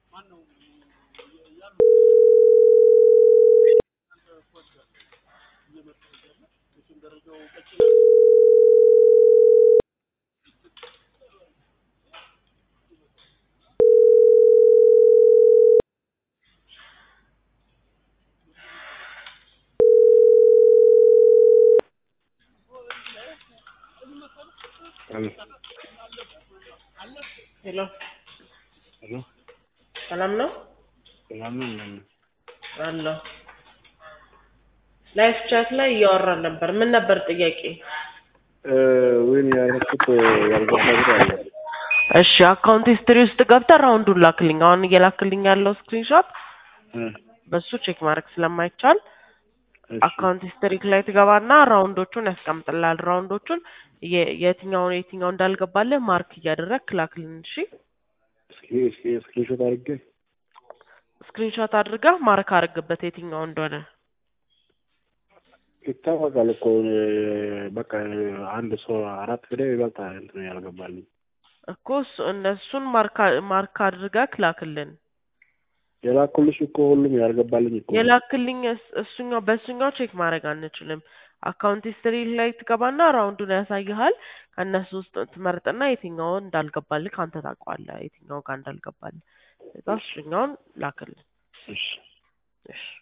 Aló. ሄሎ ሄሎ ሰላም ነው ሰላም ነው እንደምን ነህ? አለሁ። ላይፍ ቻት ላይ እያወራን ነበር። ምን ነበር ጥያቄ? እ ወይኔ ያደረኩት ያልገባ ብር አለ። እሺ አካውንት ሂስትሪ ውስጥ ገብተህ ራውንዱን ላክልኝ። አሁን እየላክልኝ ያለው ስክሪንሾት እ በሱ ቼክ ማድረግ ስለማይቻል እሺ አካውንት ሂስትሪ ላይ ትገባና ራውንዶቹን ያስቀምጥልሃል። ራውንዶቹን የ- የትኛውን የትኛው እንዳልገባልህ ማርክ እያደረግክ ላክልን። እሺ እስኪ እስኪ ስክሪንሾት አድርጌ ስክሪንሾት አድርገህ ማርክ አድርግበት የትኛው እንደሆነ። ይታወቃል እኮ እ በቃ አንድ ሰው አራት ፍሬ ይበልጣል እንትን ያልገባልኝ እኮ እሱ- እነሱን ማርክ ማርክ አድርገህ ላክልን። የላኩልሽ እኮ ሁሉም ያልገባልኝ እኮ ነው። የላክልኝ እስ- እሱኛው በእሱኛው ቼክ ማድረግ አንችልም። አካውንት ሂስትሪ ላይ ትገባና ራውንዱን ያሳይሃል። ከእነሱ ውስጥ ትመርጥና የትኛው እንዳልገባልህ አንተ ታውቀዋለህ፣ የትኛው ጋር እንዳልገባልህ። ከዛ እሱኛውን ላክልን። እሺ እሺ